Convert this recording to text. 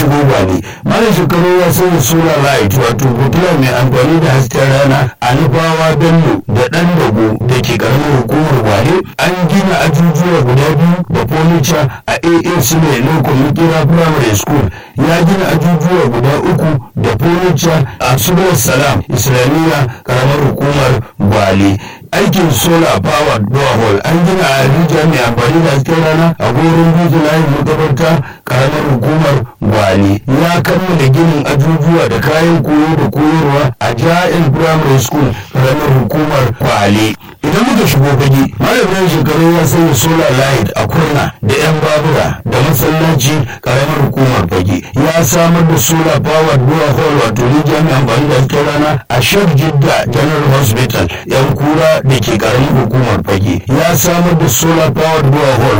shigo gwale malam shekaru ya sanya solar light wato fitila mai amfani da hasken rana a nufawa bello da ɗan dago da ke ƙaramin hukumar gwale an gina ajujuwa guda biyu da furniture a aa sule lokacin mikira primary school ya gina ajujuwa guda uku da furniture a subul salam islamiyya ƙaramar hukumar gwale aikin solar powered borehole an gina a rijiya mai amfani da hasken rana a goron dutse layin makabarta karamar hukumar gwale ya kammala ginin ajujuwa da kayan koyo da koyarwa a ja'in primary school karamar hukumar gwale idan muka shigo fage malamin shekaru ya sanya solar light a kurna da yan babura da masallaci karamar hukumar fage ya samar da solar powered borehole wato rijiya mai amfani da hasken rana a shek jidda general hospital yan kura da ke karamin hukumar fage ya samar da solar powered borehole